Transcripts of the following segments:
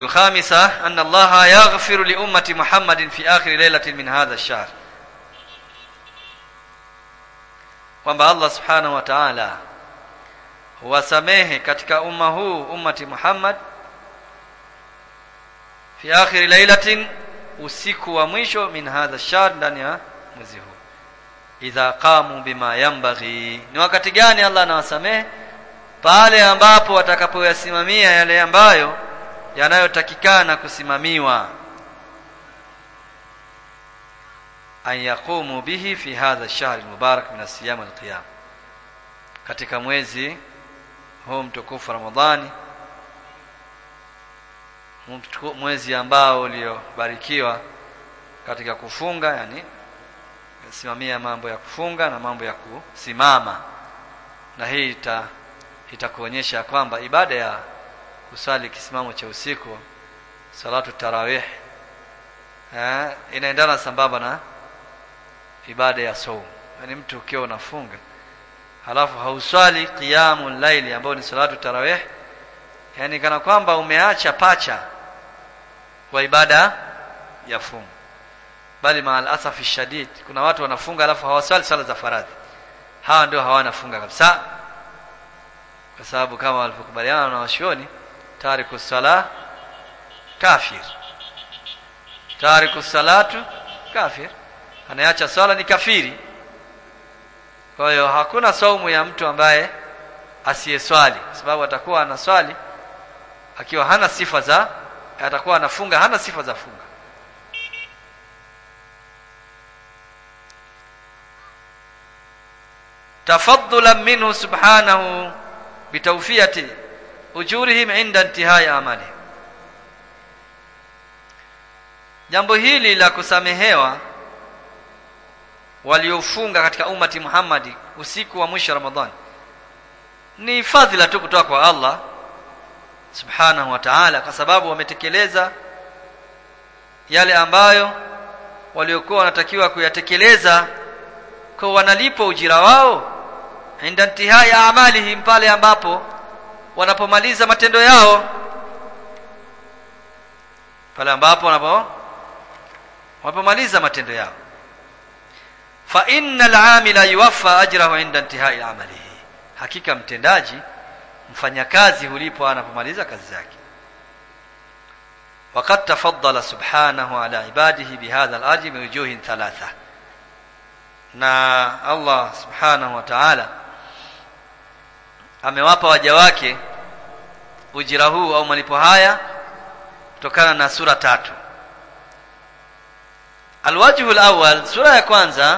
الخامسة أن الله يغفر لأمة محمد في آخر ليلة من هذا الشهر kwamba Allah subhanahu wa ta'ala huwasamehe katika umma huu ummati Muhammad fi akhir lailatin usiku wa mwisho min hadha shahr ndani ya mwezi huu idha qamu bima yanbaghi ni wakati gani Allah anawasamehe pale ambapo watakapoyasimamia yale ambayo yanayotakikana kusimamiwa an yaqumu bihi fi hadha ash-shahr al-mubarak min as-siyam wal-qiyam katika mwezi huu mtukufu Ramadhani mwezi ambao uliobarikiwa katika kufunga yani simamia mambo ya kufunga na mambo ya kusimama na hii ita itakuonyesha kwamba ibada ya kusali kisimamo cha usiku salatu tarawih eh, inaendana sambamba na ibada ya saum yani mtu ukiwa unafunga halafu hauswali qiyamul laili ambao ni salatu tarawih yani kana kwamba umeacha pacha kwa ibada ya funga bali maal asafi shadid kuna watu wanafunga alafu hawaswali sala za faradhi hawa ndio hawana funga kabisa kwa sababu kama walivyokubaliana na washioni tariku sala kafir tariku salatu kafir anayeacha swala ni kafiri kwa hiyo hakuna saumu ya mtu ambaye asiyeswali sababu atakuwa anaswali akiwa hana sifa za atakuwa anafunga hana sifa za funga tafaddulan minhu subhanahu bitawfiyati ujurihim inda intihai amali jambo hili la kusamehewa waliofunga katika umati Muhammadi usiku wa mwisho Ramadhani ni fadhila tu kutoka kwa Allah subhanahu wa ta'ala kwa sababu wametekeleza yale ambayo waliokuwa wanatakiwa kuyatekeleza kwa wanalipo ujira wao inda intihai amalihim pale ambapo wanapomaliza matendo yao pale ambapo wanapo wanapomaliza matendo yao fa innal amila yuwaffa ajrahu inda intihai amalihi hakika mtendaji mfanyakazi hulipo anapomaliza kazi zake وقد تفضل سبحانه على عباده بهذا الاجر من وجوه ثلاثه na Allah subhanahu wa ta'ala amewapa waja wake ujira huu au malipo haya kutokana na sura tatu alwajhu alawwal sura ya kwanza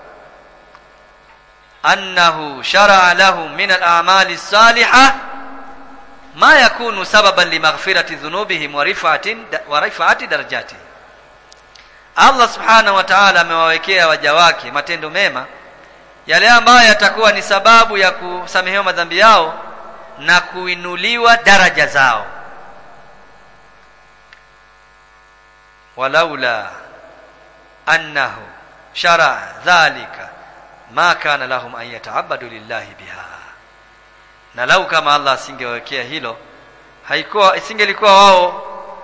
annahu shar'a lahum min al'amali as-salihah ma yakunu sababan limaghfirati dhunubihim wa rif'atin wa rif'ati darajati Allah subhanahu wa ta'ala amewawekea waja wake matendo mema yale ambayo yatakuwa ni sababu ya kusamehewa madhambi yao na kuinuliwa daraja zao walaula annahu shara dhalika ma kana lahum an yata'abbadu lillahi biha na lau kama Allah asingewekea hilo haikuwa isingelikuwa wao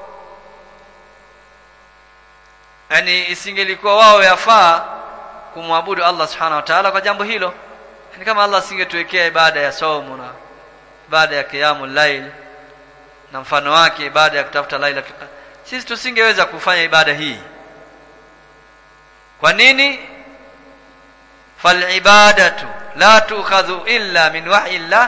yani isingelikuwa wao yafaa kumwabudu Allah subhanahu wa ta'ala kwa jambo hilo yani kama Allah asingetuwekea ibada ya saumu na ibada ya qiyamul layl na mfano wake ibada ya kutafuta laila sisi tusingeweza kufanya ibada hii kwa nini fal ibadatu la tukhadhu illa min wahyi Allah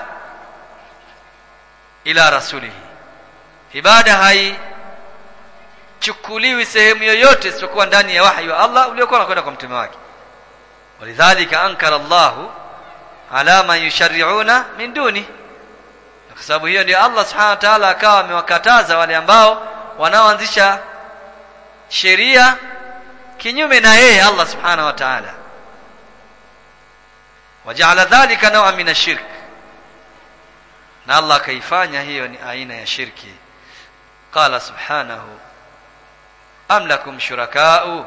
ila rasulihi ibada hai chukuliwi sehemu yoyote isipokuwa ndani ya wahyi wa Allah uliokuwa unakwenda kwa mtume wake walidhalika ankara Allahu ala man yushari'una min duni kwa sababu hiyo ndio Allah subhanahu wa ta'ala akawa amewakataza wale ambao wanaoanzisha sheria kinyume na yeye Allah subhanahu wa ta'ala waja'ala dhalika naw'an min ash-shirk na Allah kaifanya hiyo ni aina ya shirki qala subhanahu am lakum shuraka'u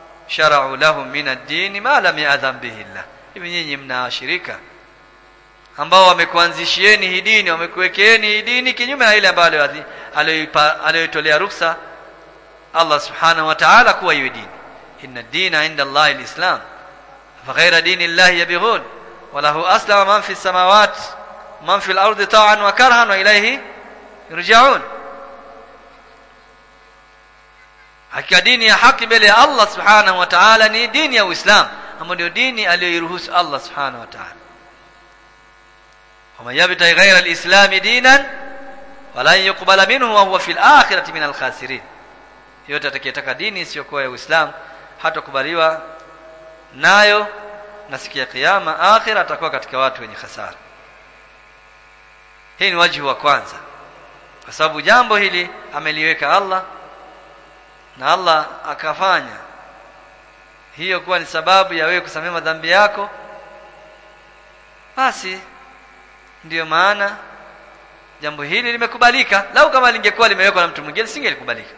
shara'u lahum min ad-din ma lam ya'dhan bihi Allah hivi nyinyi mna washirika ambao wamekuanzishieni hii dini wamekuwekeeni hii dini kinyume na ile ambayo aliyoitolea ruksa Allah subhanahu wa ta'ala kuwa iwe dini inna dina inda Allah alislam فغير دين الله يبغون وله أسلم من في السماوات من في الأرض طوعا وكرها وإليه يرجعون hakika dini ya haki mbele ya Allah subhanahu wa ta'ala ni dini ya Uislamu ambayo ndio dini aliyoiruhusu Allah subhanahu wa ta'ala ومن يبتغي غير الإسلام دينا ولن يقبل منه وهو في الآخرة من الخاسرين yote atakayetaka dini isiyokuwa ya Uislamu hatakubaliwa nayo na siku ya kiyama akhira atakuwa katika watu wenye hasara hii ni wajibu wa kwanza kwa sababu jambo hili ameliweka Allah na Allah akafanya hiyo kuwa ni sababu ya wewe kusamehe madhambi yako basi ndiyo maana jambo hili limekubalika lau kama lingekuwa limewekwa na mtu mwingine singelikubalika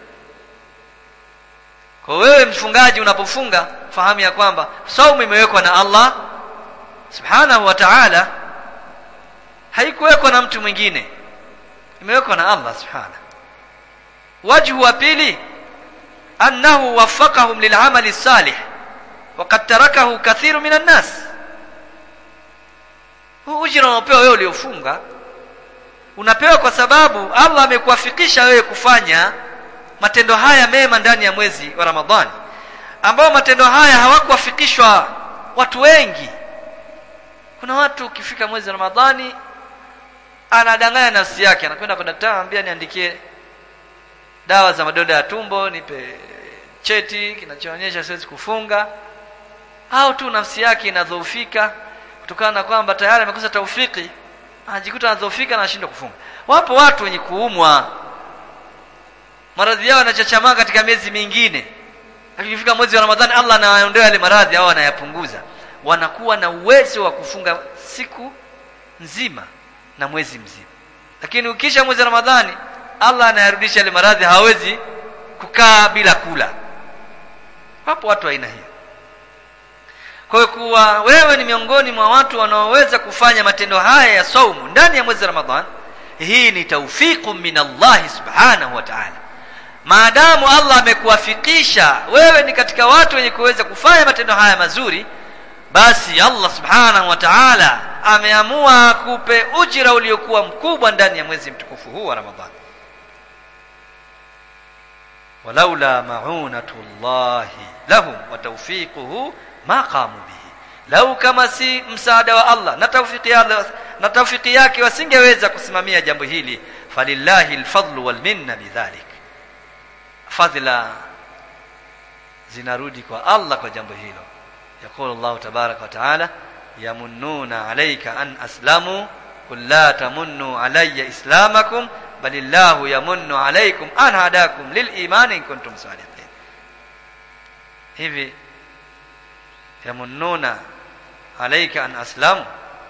kwa wewe mfungaji unapofunga fahamu ya kwamba saumu imewekwa na Allah subhanahu wa ta'ala haikuwekwa na mtu mwingine imewekwa na Allah subhanahu wajhu wa pili annahu waffaqahum lil'amali salih waqad tarakahu kathiru minan nas huu ujira unaopewa wewe uliofunga unapewa kwa sababu Allah amekuwafikisha wewe kufanya matendo haya mema ndani ya mwezi wa Ramadhani ambao matendo haya hawakuwafikishwa watu wengi kuna watu ukifika mwezi wa Ramadhani anadanganya nafsi yake anakwenda kwa daktari anambia niandikie dawa za madonda ya tumbo nipe cheti kinachoonyesha siwezi kufunga au tu nafsi yake inadhoofika kutokana na kwamba tayari amekosa taufiki anajikuta anadhoofika na anashindwa kufunga wapo watu wenye kuumwa maradhi yao yanachachamaa katika miezi mingine akifika mwezi wa Ramadhani Allah anawaondoa yale maradhi au anayapunguza wanakuwa na uwezo wa kufunga siku nzima na mwezi mzima lakini ukisha mwezi wa Ramadhani Allah anayarudisha yale maradhi hawezi kukaa bila kula wapo watu aina hiyo kwa hiyo kuwa wewe ni miongoni mwa watu wanaoweza kufanya matendo haya ya saumu ndani ya mwezi wa Ramadhani hii ni taufiqu min Allah subhanahu wa ta'ala maadamu Allah amekuwafikisha wewe ni katika watu wenye kuweza kufanya matendo haya mazuri basi Allah subhanahu wa ta'ala ameamua kupe ujira uliokuwa mkubwa ndani ya mwezi mtukufu huu wa Ramadhani walaula ma'unatullahi lahum wa tawfiquhu ma qamu bihi lau kama si msaada wa Allah na tawfiki Allah na tawfiki yake wasingeweza kusimamia jambo hili falillahi alfadlu wal minna bidhalik fadhila zinarudi kwa Allah kwa jambo hilo يقول الله تبارك وتعالى يمنون عليك أن أسلموا قل لا تمنوا علي إسلامكم بل الله يمن عليكم أن هداكم للإيمان إن كنتم صادقين hivi yamununa alaika an aslamu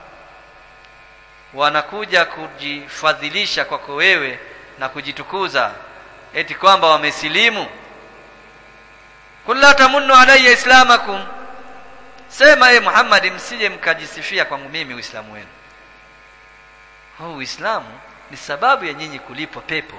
wanakuja kujifadhilisha kwako wewe na kujitukuza eti kwamba wamesilimu kulla tamunnu alayya islamakum sema ye Muhammad msije mkajisifia kwangu mimi uislamu wenu huu uislamu ni sababu ya nyinyi kulipwa pepo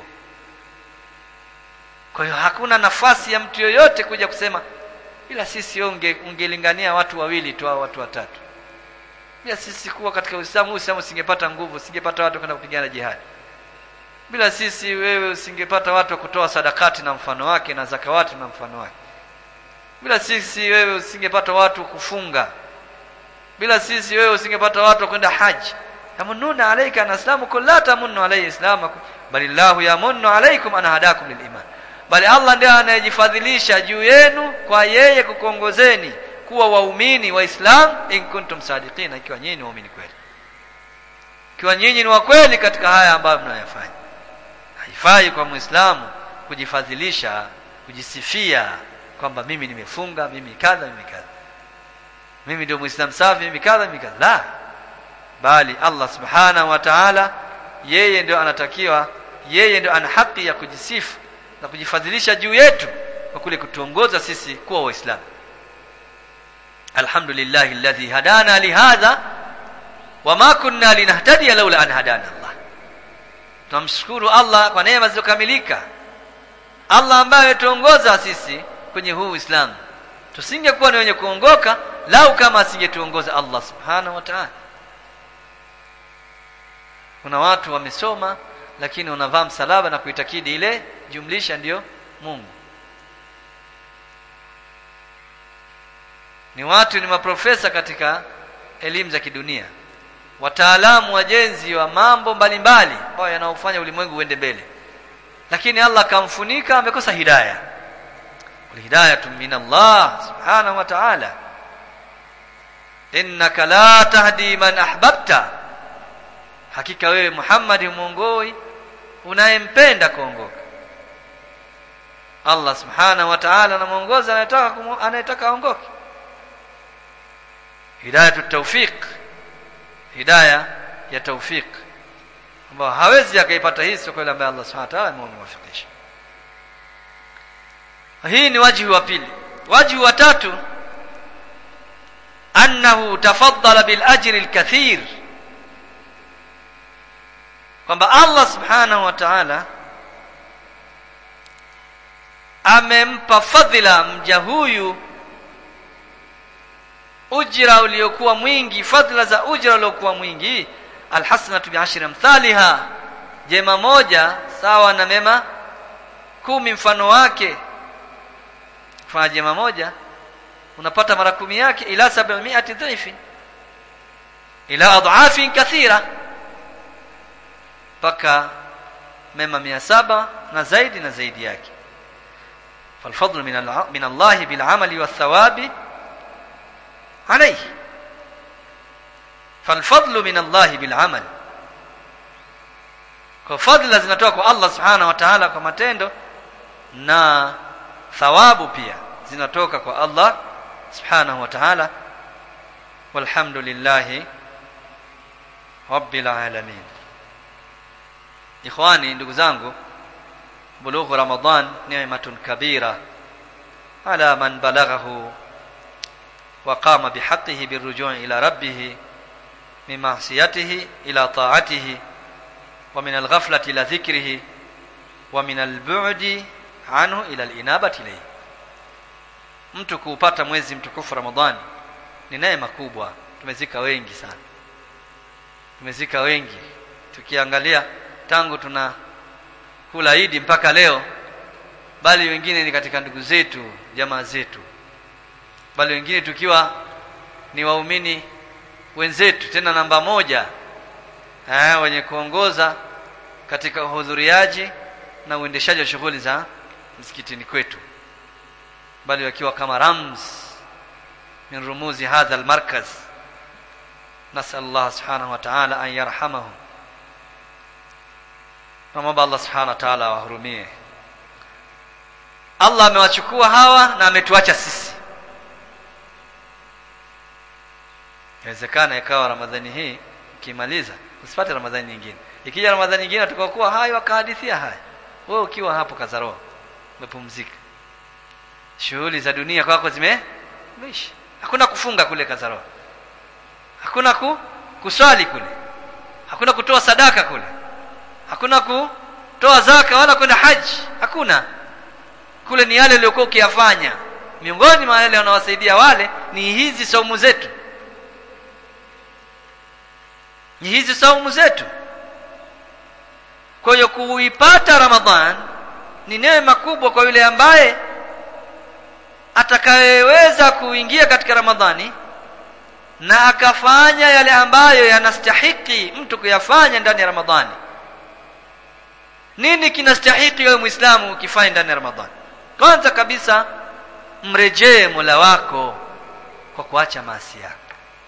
kwa hiyo hakuna nafasi ya mtu yoyote kuja kusema bila sisi unge ungelingania watu wawili tu au watu watatu bila sisi kuwa katika uislamu uislamu usingepata nguvu usingepata watu kwenda kupigana jihadi bila sisi wewe usingepata watu wa kutoa sadakati na mfano wake na zakawati na mfano wake bila sisi wewe usingepata watu kufunga bila sisi wewe usingepata watu kwenda haji yamununa alayka an aslamukum la tamunnu alayhi islamakum balillahu yamunnu alaykum an hadakum liliman bali Allah ndiye anayejifadhilisha juu yenu kwa yeye kukuongozeni kuwa waumini waislam in kuntum sadiqina ikiwa nyinyi waumini kweli ikiwa nyinyi ni wa kweli katika haya ambayo mnayofanya haifai kwa muislamu kujifadhilisha kujisifia kwamba mimi nimefunga mimi kadha mimi kadha mimi ndio muislamu safi mimi kadha mimi kadha la bali Allah subhanahu wa ta'ala yeye ndio anatakiwa yeye ndio ana haki ya kujisifu na kujifadhilisha juu yetu kwa kule kutuongoza sisi kuwa waislamu alhamdulillah alladhi hadana lihadha wama kunna linahtadiya laula an hadana Allah tunamshukuru Allah kwa neema zilizokamilika Allah ambaye ametuongoza sisi kwenye huu Uislamu tusingekuwa ni wenye kuongoka lau kama asingetuongoza Allah subhanahu wa ta'ala kuna watu wamesoma lakini wanavaa msalaba na kuitakidi ile jumlisha ndiyo Mungu ni watu ni maprofesa katika elimu za kidunia wataalamu wajenzi wa mambo mbalimbali ambayo yanaofanya ulimwengu uende mbele lakini Allah akamfunika amekosa hidayah walhidayatu min Allah subhanahu wa ta'ala innaka la tahdi man ahbabta hakika wewe Muhammad muongoi unayempenda kuongoka Allah subhanahu wa ta'ala anamuongoza anayetaka anayetaka aongoke hidayatu tawfiq hidayah ya tawfiq ambao hawezi akaipata hii sio yule ambaye Allah subhanahu wa ta'ala amemwafikisha hii ni wajihi wa pili wajihi wa tatu annahu tafaddala bil ajri al kathir kwamba Allah subhanahu wa ta'ala amempa fadhila mja huyu ujira uliokuwa mwingi fadhila za ujira uliokuwa mwingi alhasanatu bi'ashri amthaliha jema moja sawa na mema kumi mfano wake kufanya jema moja unapata mara kumi yake ila 700 dhaifi ila adhafin kathira mpaka mema mia saba na zaidi na zaidi yake falfadlu min min Allah bil amali wathawabi alayhi falfadlu min Allah bil amal kwa fadla zinatoka kwa Allah subhanahu wa ta'ala kwa matendo na thawabu pia zinatoka kwa Allah subhanahu wa ta'ala walhamdulillahi rabbil alamin ikhwani ndugu zangu bulughu ramadan ni'matun kabira ala man balaghahu wa qama bihaqqihi birruju' ila rabbih min ma'siyatihi ila ta'atihi wa min al-ghaflati ila dhikrihi wa min al-bu'di anhu ila al-inabati ilayhi mtu kuupata mwezi mtukufu ramadhani ni neema kubwa tumezika wengi sana tumezika wengi tukiangalia tangu tuna kula Idi mpaka leo bali wengine ni katika ndugu zetu jamaa zetu bali wengine tukiwa ni waumini wenzetu tena namba moja eh, wenye kuongoza katika uhudhuriaji na uendeshaji wa shughuli za msikitini kwetu bali wakiwa kama rams min rumuzi hadha almarkaz nasal Allah subhanahu wa ta'ala an yarhamahum Namwomba Allah subhanahu wa ta'ala awahurumie. Allah amewachukua hawa na ametuacha sisi. Inawezekana ikawa Ramadhani hii ukimaliza usipate Ramadhani nyingine. Ikija Ramadhani nyingine tukakuwa hai wakahadithia haya. Wewe ukiwa hapo Kazaroa umepumzika. Shughuli za dunia kwako zime zimeisha. Hakuna kufunga kule Kazaroa. Hakuna ku, kuswali kule. Hakuna kutoa sadaka kule hakuna kutoa zaka wala kwenda haji hakuna kule ni yale uliokuwa ukiyafanya miongoni mwa yale wanawasaidia wale ni hizi saumu zetu ni hizi saumu zetu kwa hiyo kuipata ramadhan ni neema kubwa kwa yule ambaye atakayeweza kuingia katika ramadhani na akafanya yale ambayo yanastahiki mtu kuyafanya ndani ya ramadhani nini kinastahiki wewe muislamu ukifanya ndani ya ramadhani kwanza kabisa mrejee mola wako kwa kuacha maasi yako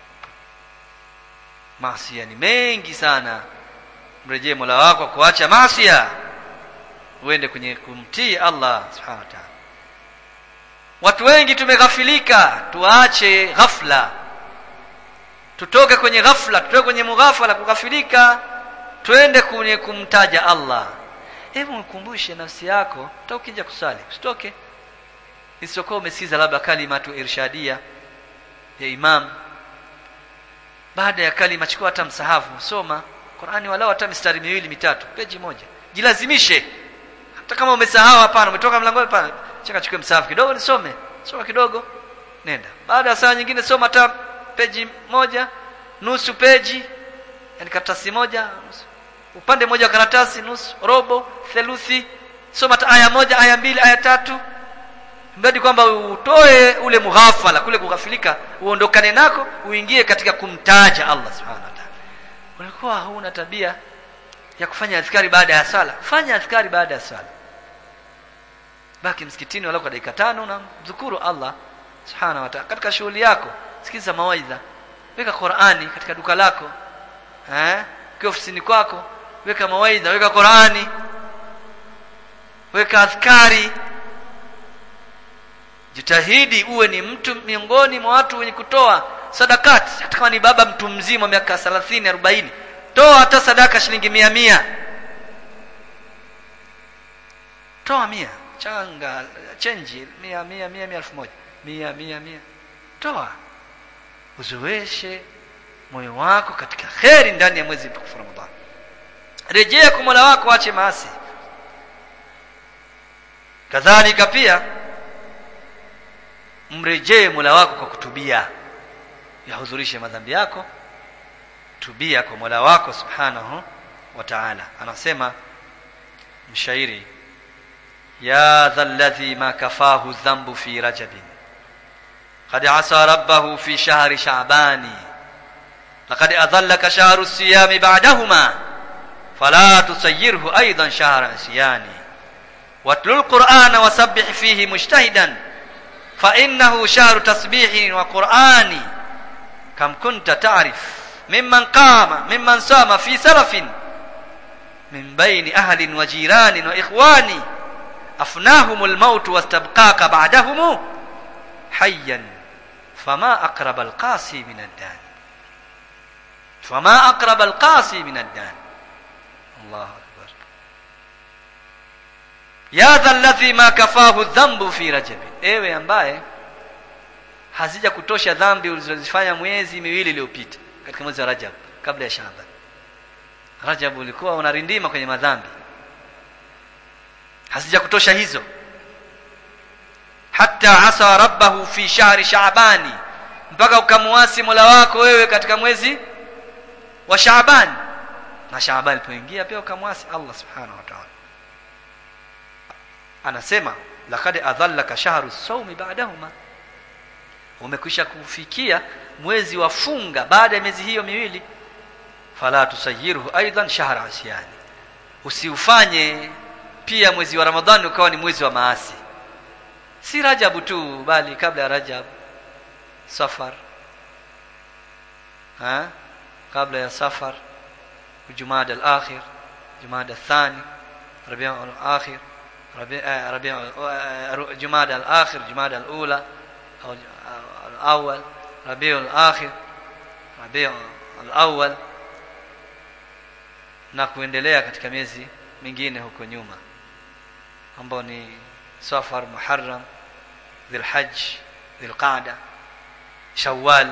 maasi ni mengi sana mrejee mola wako kwa kuacha maasi uende kwenye kumtii Allah subhanahu wa ta'ala watu wengi tumeghafilika tuache ghafla tutoke kwenye ghafla tutoke kwenye mughafala kughafilika twende kwenye kumtaja Allah hebu mkumbushe nafsi yako hata ukija kusali usitoke isipokuwa umesikiza labda kalimatu irshadia ya imam baada ya kalima chukua hata msahafu soma Qur'ani walau hata mistari miwili mitatu peji moja jilazimishe hata kama umesahau hapana umetoka mlangoni hapana cheka chukue msahafu kidogo nisome soma kidogo nenda baada ya saa nyingine soma hata peji moja nusu peji yani karatasi moja nusu upande mmoja wa karatasi nusu robo theluthi soma hata aya moja aya mbili aya tatu mradi kwamba utoe ule mughafala kule kughafilika uondokane nako uingie katika kumtaja Allah subhanahu wa ta'ala ulikuwa huna tabia ya kufanya adhkari baada ya sala fanya adhkari baada ya sala baki msikitini walau kwa dakika tano na mzukuru Allah subhanahu wa ta'ala katika shughuli yako sikiza mawaidha weka Qur'ani katika duka lako eh kwa ofisini kwako weka mawaidha weka Qur'ani weka adhkari jitahidi uwe ni mtu miongoni mwa watu wenye kutoa sadakati hata kama ni baba mtu mzima miaka 30 40 toa hata sadaka shilingi mia mia toa mia changa chenji mia mia mia mia elfu moja mia mia mia toa uzoeshe moyo wako katika kheri ndani ya mwezi mtukufu Ramadhani rejea kwa Mola wako ache maasi kadhalika pia mrejee Mola wako kwa kutubia yahudhurishe madhambi yako tubia kwa Mola wako subhanahu wa ta'ala anasema mshairi ya dhalladhi ma kafahu dhanbu fi rajabin قد عصى ربه في شهر شعبان لقد أظلك شهر الصيام بعدهما فلا تسيره أيضا شهر عصيان واتل القرآن وسبح فيه مجتهدا فإنه شهر تسبيح وقرآن كم كنت تعرف ممن قام ممن صام في سلف من بين أهل وجيران وإخوان أفناهم الموت واستبقاك بعدهم حيا فما أقرب القاسي من الدان فما أقرب القاسي من الدان الله أكبر يا ذا الذي ما كفاه الذنب في رجب ewe ambaye hazija kutosha dhambi ulizozifanya mwezi miwili iliyopita katika mwezi wa Rajab kabla ya Shaaban Rajab ulikuwa unarindima kwenye madhambi hazija kutosha hizo hatta asa rabbahu fi shahri shaabani mpaka ukamuasi Mola wako wewe katika mwezi wa Shaaban na Shaaban ilipoingia pia ukamwasi Allah subhanahu wa ta'ala anasema laqad adhallaka shahru sawmi ba'dahuma umekwisha kufikia mwezi wa funga baada ya miezi hiyo miwili fala tusayiruhu aidan shahra asyani usiufanye pia mwezi wa ramadhani ukawa ni mwezi wa maasi si rajabu tu bali kabla ya rajab safar ha kabla ya safar jumada al-akhir jumada al-thani rabi'a al-akhir ربيع ربيع جماد الآخر جماد الأولى أو الأول ربيع الآخر ربيع الأول na kuendelea katika miezi mingine huko nyuma ambao ni Safar, Muharram, Dhulhajj, Dhulqaada, Shawwal.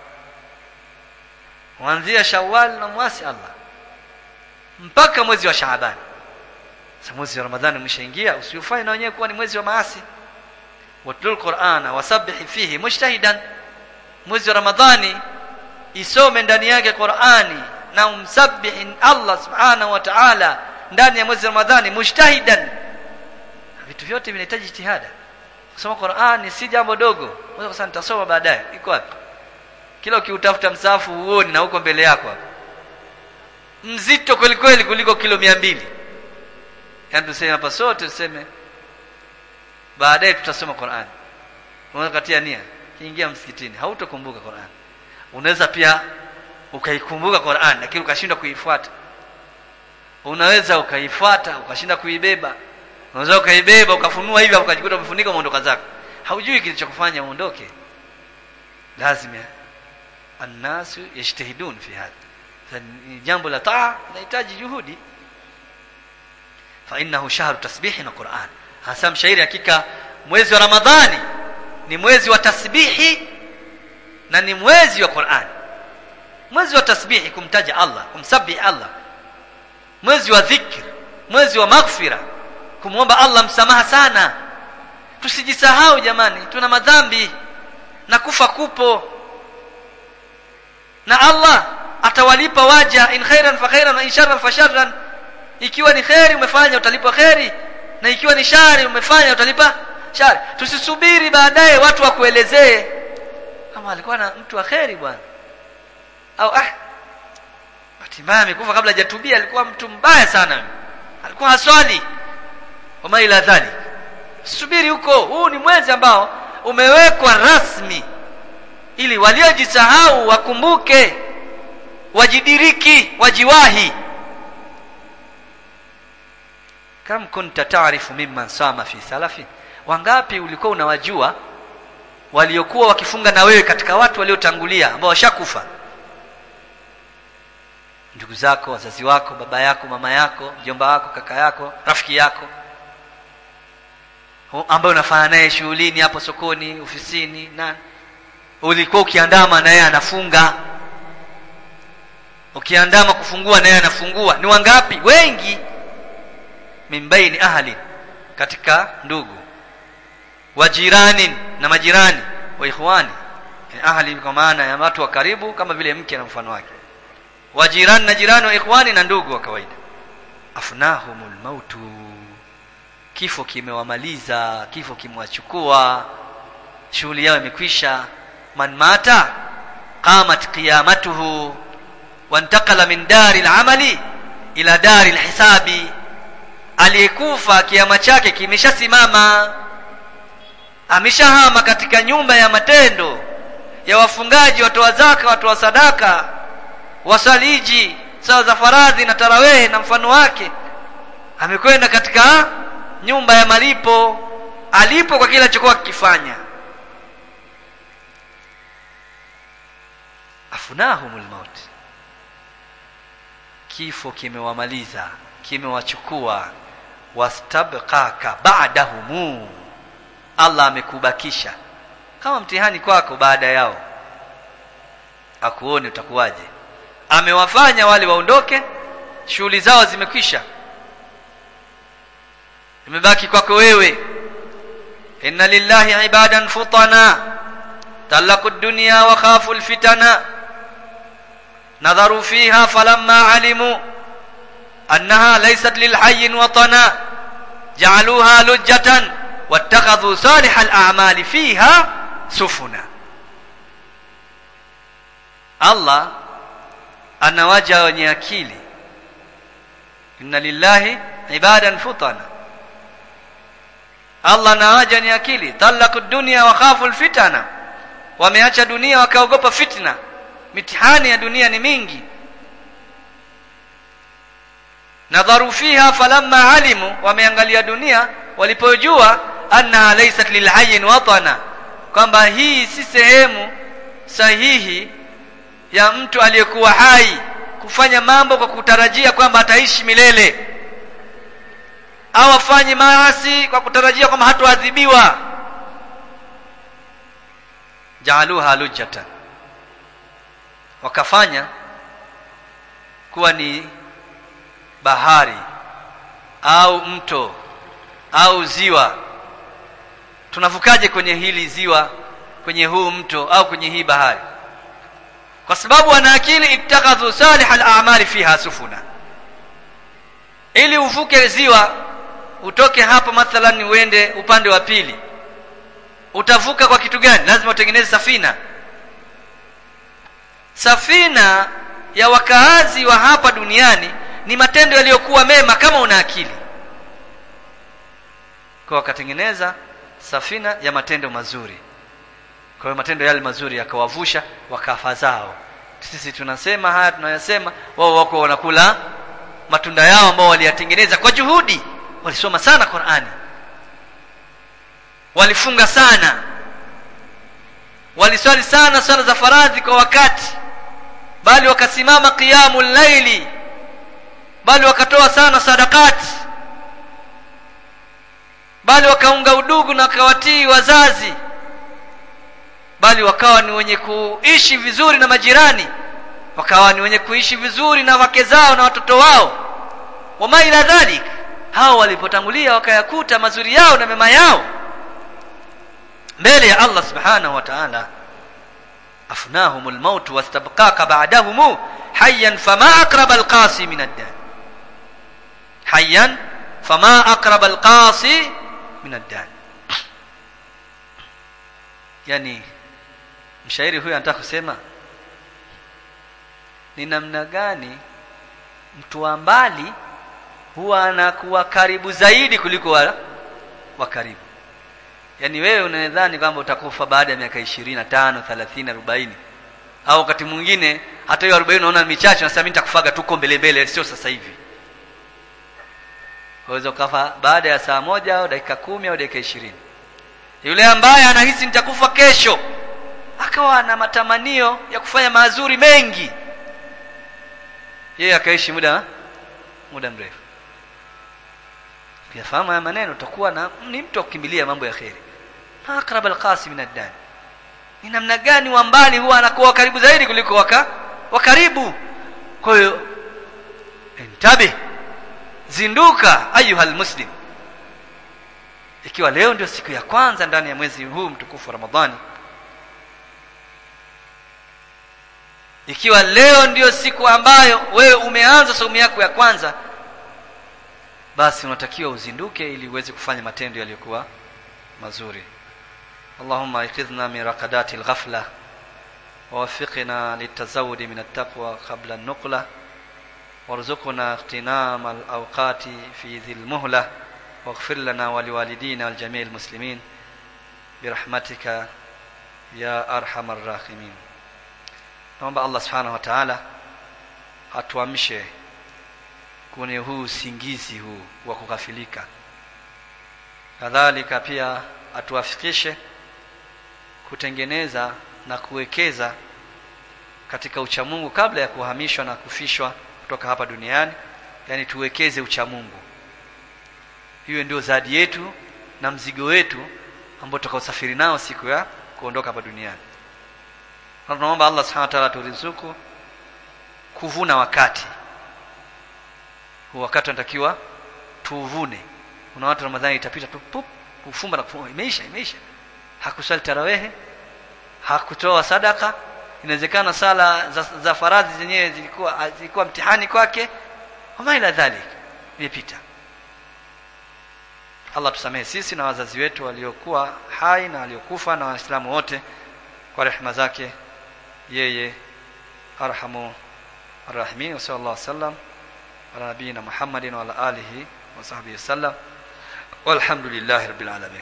Kuanzia Shawwal na mwasi Allah mpaka mwezi wa Shaaban. Sasa mwezi wa Ramadhani umeshaingia, usiufanye na wenyewe kuwa ni mwezi wa maasi. Watlul Qur'ana wasabbih fihi mujtahidan. Mwezi wa Ramadhani isome ndani yake Qur'ani na umsabbihi Allah subhanahu wa ta'ala ndani ya mwezi wa Ramadhani mujtahidan. Vitu vyote vinahitaji jitihada. Kusoma Qur'ani si jambo dogo. Unaweza kusema nitasoma baadaye. Iko wapi? Kila ukiutafuta msahafu uone na huko mbele yako hapa. Mzito kweli kweli kuliko kilo mia mbili yaani tuseme hapa sote tuseme baadaye tutasoma Qur'an unaweza katia nia kiingia msikitini hautokumbuka Qur'an unaweza pia ukaikumbuka Qur'an lakini ukashindwa kuifuata unaweza ukaifuata ukashinda kuibeba unaweza ukaibeba ukafunua hivi ukajikuta umefunika umeondoka zako haujui kilichokufanya uondoke lazima annasu yajtahidun fi hadha jambo la taa linahitaji juhudi fa innahu shahru tasbihi na Qur'an hasa mshairi hakika mwezi wa Ramadhani ni mwezi wa tasbihi na ni mwezi wa Qur'an mwezi wa tasbihi kumtaja Allah kumsabihi Allah mwezi wa dhikr mwezi wa maghfira kumwomba Allah msamaha sana tusijisahau jamani tuna madhambi na kufa kupo na Allah atawalipa waja in khairan fa khairan wa in sharran fa sharran ikiwa ni khairi umefanya utalipwa khairi na ikiwa ni shari umefanya utalipa shari tusisubiri baadaye watu wakuelezee kama alikuwa na mtu wa khairi bwana au ah bahati mbaya amekufa kabla hajatubia alikuwa mtu mbaya sana alikuwa haswali wama ila dhalik subiri huko huu ni mwezi ambao umewekwa rasmi ili waliojisahau wakumbuke wajidiriki wajiwahi kam kunta taarifu mimman sama fi salafi wangapi ulikuwa unawajua waliokuwa wakifunga na wewe katika watu waliotangulia ambao washakufa ndugu zako wazazi wako baba yako mama yako mjomba wako kaka yako rafiki yako ambaye unafanya naye shughulini hapo sokoni ofisini na ulikuwa ukiandama na yeye anafunga ukiandama kufungua na yeye anafungua ni wangapi wengi mimbaini ahli katika ndugu wajirani na majirani wa ikhwani ahli kwa maana ya watu wa karibu kama vile mke na mfano wake wajirani na jirani wa ikhwani na ndugu wa kawaida afnahumul mautu kifo kimewamaliza kifo kimewachukua shughuli yao imekwisha man mata qamat qiyamatuhu wantakala min dari lamali ila dari lhisabi aliyekufa kiama chake kimeshasimama ameshahama katika nyumba ya matendo ya wafungaji watoa zaka watoa sadaka wasaliji saa za faradhi na tarawehe na mfano wake amekwenda katika nyumba ya malipo alipo kwa kile alichokuwa kikifanya afunahumul maut kifo kimewamaliza kimewachukua wastabqaka ba'dahumu Allah amekubakisha kama mtihani kwako baada yao akuone utakuwaje amewafanya wale waondoke shughuli zao zimekwisha imebaki kwako wewe inna lillahi ibadan futana talaku dunya wa khafu alfitana nadharu fiha falamma alimu annaha laysat lilhayy watana ja'aluha lujjatan wattakhadhu salih al'amali fiha sufuna Allah anawaja wenye akili inna lillahi ibadan futana Allah anawaja ni akili talaku dunia wa khafu alfitana wameacha dunia wakaogopa fitna mitihani ya dunia ni mingi nadharu fiha falamma alimu wameangalia dunia walipojua annaha laysat lilhayyin watana kwamba hii si sehemu sahihi ya mtu aliyekuwa hai kufanya mambo kwa kutarajia kwamba ataishi milele au afanye maasi kwa kutarajia kwamba hatoadhibiwa jaaluha lujjatan wakafanya kuwa ni bahari au mto au ziwa tunavukaje kwenye hili ziwa kwenye huu mto au kwenye hii bahari kwa sababu wana akili ittakhadhu salih al-a'mali fiha sufuna ili uvuke ziwa utoke hapa mathalan uende upande wa pili utavuka kwa kitu gani lazima utengeneze safina safina ya wakaazi wa hapa duniani ni matendo yaliyokuwa mema kama una akili kwa wakatengeneza safina ya matendo mazuri kwa hiyo matendo yale mazuri yakawavusha wakafa zao sisi tunasema haya tunayasema wao wako wanakula matunda yao ambao waliyatengeneza kwa juhudi walisoma sana Qur'ani walifunga sana waliswali sana swala za faradhi kwa wakati bali wakasimama qiyamul laili bali wakatoa sana sadakati bali wakaunga udugu na wakawatii wazazi bali wakawa ni wenye kuishi vizuri na majirani wakawa ni wenye kuishi vizuri na wake zao na watoto wao wama ila dhalik hao walipotangulia wakayakuta mazuri yao na mema yao mbele ya Allah subhanahu wa ta'ala afnahum almaut wastabqaka ba'dahum hayyan fama aqraba alqasi min ad-dan hayyan fama aqraba alqasi min ad-dan yani mshairi huyu anataka kusema ni namna gani mtu wa mbali huwa anakuwa karibu zaidi kuliko wa, wa karibu yaani wewe unadhani kwamba utakufa baada ya miaka ishirini na tano thelathini arobaini au wakati mwingine hata hiyo arobaini unaona michache nasema mimi nitakufaga tuko mbele mbele sio sasa hivi waweza ukafa baada ya saa moja au dakika kumi au dakika ishirini yule ambaye anahisi nitakufa kesho akawa na matamanio ya kufanya mazuri mengi yeye akaishi muda muda mrefu ukiyafahamu haya maneno utakuwa na ni mtu wa kukimbilia mambo ya kheri aqrab alqasi min ad ni namna gani wa mbali huwa anakuwa karibu zaidi kuliko waka wa karibu kwa hiyo intabi zinduka ayuha almuslim ikiwa leo ndio siku ya kwanza ndani ya mwezi huu mtukufu wa ramadhani ikiwa leo ndiyo siku ambayo wewe umeanza saumu yako ya kwanza basi unatakiwa uzinduke ili uweze kufanya matendo yaliyokuwa mazuri Allahumma iqidhna min raqadati al-ghafla ووفقنا للتزود من التقوى قبل النقلة وارزقنا اغتنام الأوقات في ذي المهلة واغفر لنا ولوالدينا والجميع المسلمين برحمتك يا أرحم الراحمين naomba Allah subhanahu wa ta'ala atuamshe kwenye huu usingizi huu wa kughafilika kadhalika pia atuafikishe kutengeneza na kuwekeza katika uchamungu kabla ya kuhamishwa na kufishwa kutoka hapa duniani yani tuwekeze uchamungu hiyo ndio zadi yetu na mzigo wetu ambao tutakaosafiri nao siku ya kuondoka hapa duniani na tunaomba Allah subhanahu wa ta'ala turizuku kuvuna wakati huu wakati unatakiwa tuvune kuna watu ramadhani itapita tu pup kufumba na kufumba imeisha imeisha hakusali tarawehe hakutoa sadaka inawezekana sala za, za faradhi zenyewe zilikuwa zilikuwa mtihani kwake wama ila dhalik imepita Allah tusamehe sisi na wazazi wetu waliokuwa hai na waliokufa na waislamu wote kwa rehema zake yeye arhamu arrahimin wa sallallahu wasallam ala nabiyina muhammadin wa ala alihi wa sahbihi wasallam walhamdulillahi rabbil alamin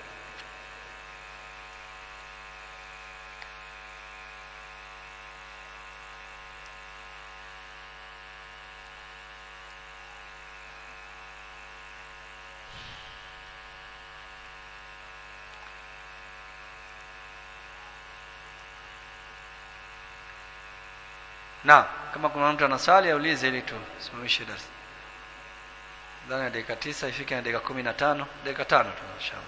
Naam, kama kuna mtu anaswali aulize ili tusimamishe darasa. Ndani ya dakika tisa ifike na dakika kumi na tano, dakika tano tu inshallah.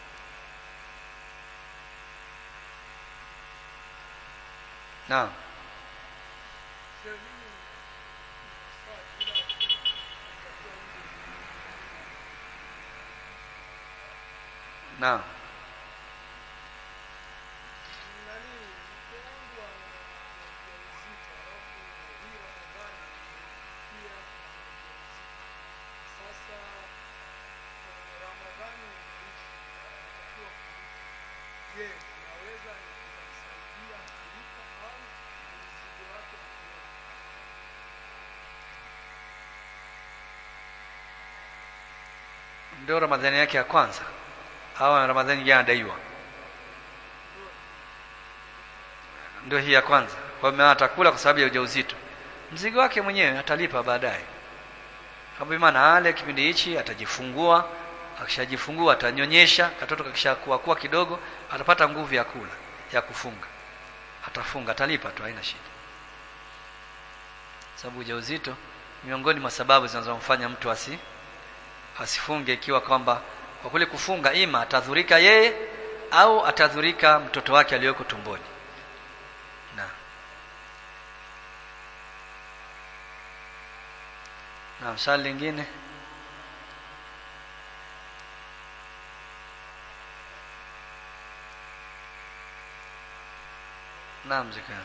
Naam. Naam. ndio ramadhani yake ya kwanza au ramadhani nyingine anadaiwa ndio hii ya kwanza kwa hiyo atakula kwa sababu ya ujauzito mzigo wake mwenyewe atalipa baadaye kama maana ale kipindi hichi atajifungua akishajifungua atanyonyesha katoto kakishakuwa kuwa kidogo atapata nguvu ya kula ya kufunga atafunga atalipa tu haina shida sababu ujauzito miongoni mwa sababu zinazomfanya mtu asi asifunge ikiwa kwamba kwa kule kufunga ima atadhurika yeye au atadhurika mtoto wake aliyoko tumboni na na swali lingine naam zikana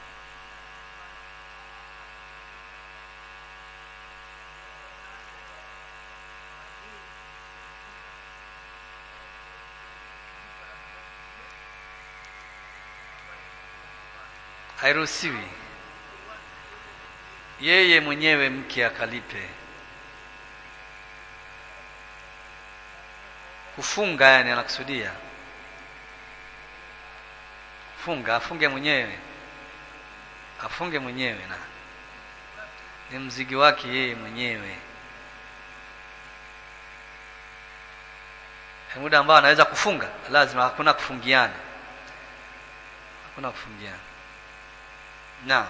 hairuhusiwi yeye mwenyewe mke akalipe kufunga yani anakusudia funga afunge mwenyewe afunge mwenyewe na ni mzigi wake yeye mwenyewe muda ambao anaweza kufunga lazima hakuna kufungiana hakuna kufungiana naam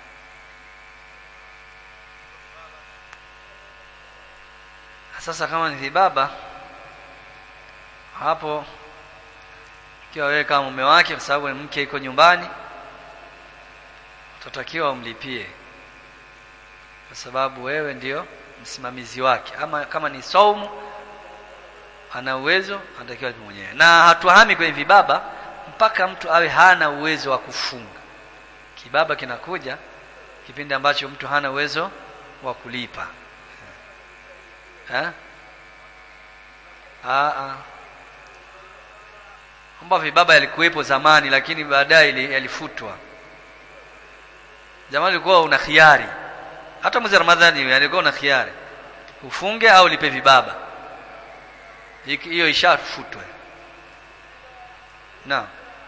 sasa kama ni vibaba hapo ikiwa wewe kama mume wake kwa sababu mke iko nyumbani utatakiwa umlipie kwa sababu wewe ndio msimamizi wake ama kama ni saumu ana uwezo anatakiwa alipe mwenyewe na hatuhami kwenye vibaba mpaka mtu awe hana uwezo wa kufunga kibaba kinakuja kipindi ambacho mtu hana uwezo wa kulipa eh ah kwamba vibaba yalikuwepo zamani lakini baadaye yalifutwa zamani ulikuwa una khiari hata mwezi ramadhani alikuwa una khiari ufunge au lipe vibaba hiyo ishafutwe naam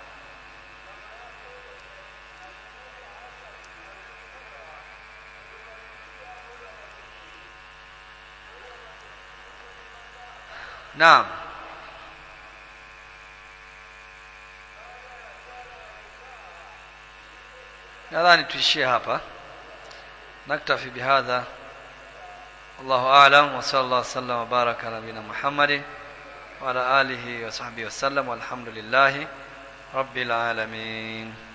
naam nadhani tuishie hapa naktafi bihadha wallahu a'lam wa sallallahu wasallam wa baraka ala nabina muhammadin wa ala alihi wa sahbihi wasallam walhamdulillahi rabbil alamin